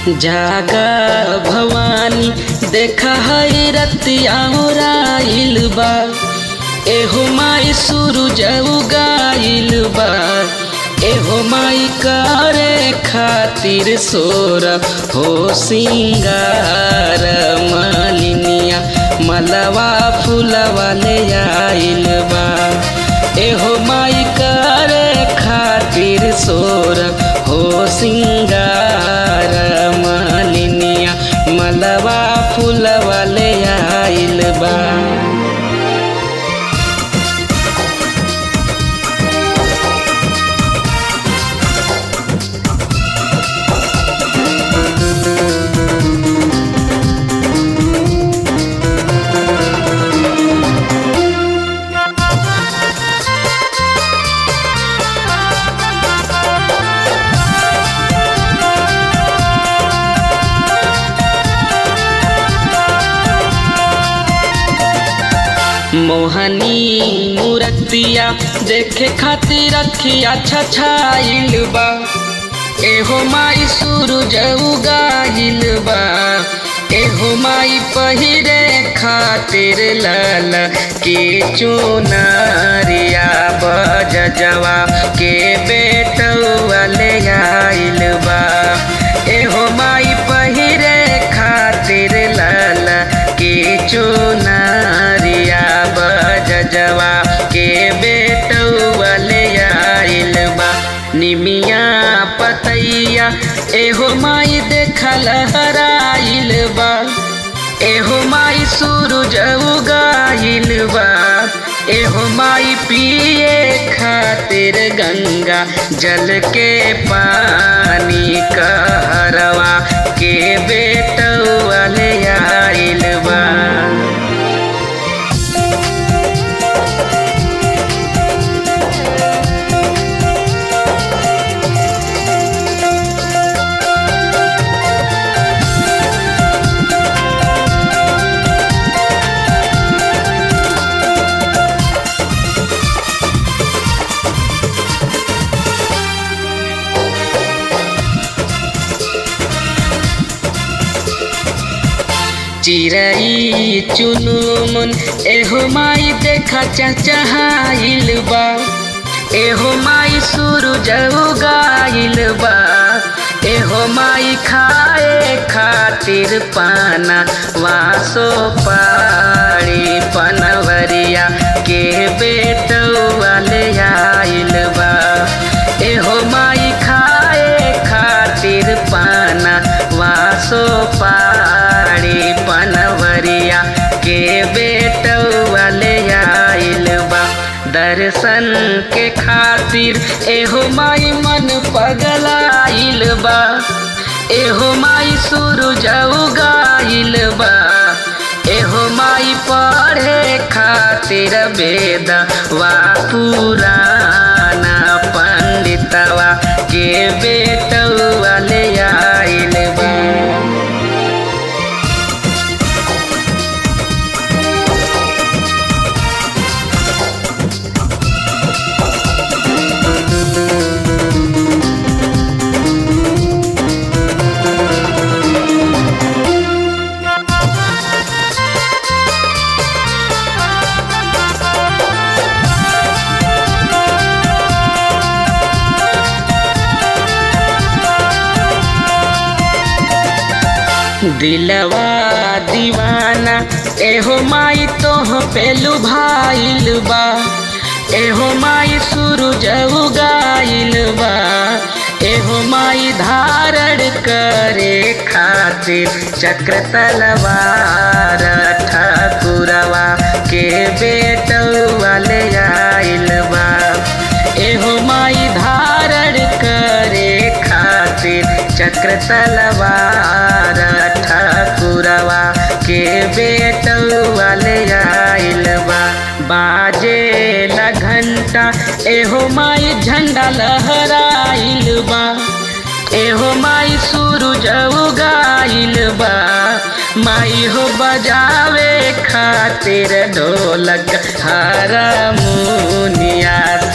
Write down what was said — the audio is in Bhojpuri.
जागा भवानी देखा है रतिया राइल बा एहो माई सूरज उगाइल बा एहो माई करे खातिर सोर हो सिंगार मालिनिया मलवा फूलवा ले आइल बा एहो माई करे खातिर सोर हो सिंगार मालिनिया मलवा फूलवा ले आइल बा मोहनी मूर्तिया देखे खातिर रखिया छछाइल बा एहो माई सूरज उगाइल बा एहो माई पहिरे खातिर लाल के चुनरिया बजवा के बेटवा ले आइल बा एहो माई पहिरे खातिर लाल के चुनरिया बजवा के बेटवा ले आइल बा निमिया पतैया एहो माई देखल हराइल बा एहो माई सूरज उगाइल बा एहो माई पिए खातिर गंगा जल के पानी कहरवा के बेटवा ले आइल बा चिरई चुनुमुन एहो माई देखा चचहाइल बा एहो माई सूरज उगाइल बा एहो माई खाए खातिर पाना वासो पाड़ी पनवरिया के बेटवा ले आइल बा एहो माई खाए खातिर पाना वासो पाड़ी पनवरिया के बेटवा ले आइल बा दर्शन के खातिर एहो माई मन पगलाइल बा एहो माई सूरज उगाइल बा एहो माई पढ़े खातिर वेद वा पुराना पंडितवा के बेटवा ले आइल बा दिलवा दीवाना एहो माई तोह पेलू भाइल बा एहो माई सूरज उगाइल बा एहो माई धारण करे खातिर चक्र तलवार ठाकुरवा के बेटवा ले आइल बा एहो माई धारण करे खातिर चक्र तलवार ठाकुरवा के बेटवा ले आइल बा बाजे ला घंटा एहो माई झंडा लहराइल बा एहो माई सूरज उगाइल बा माई हो बजावे खातिर ढोलक हारमोनिया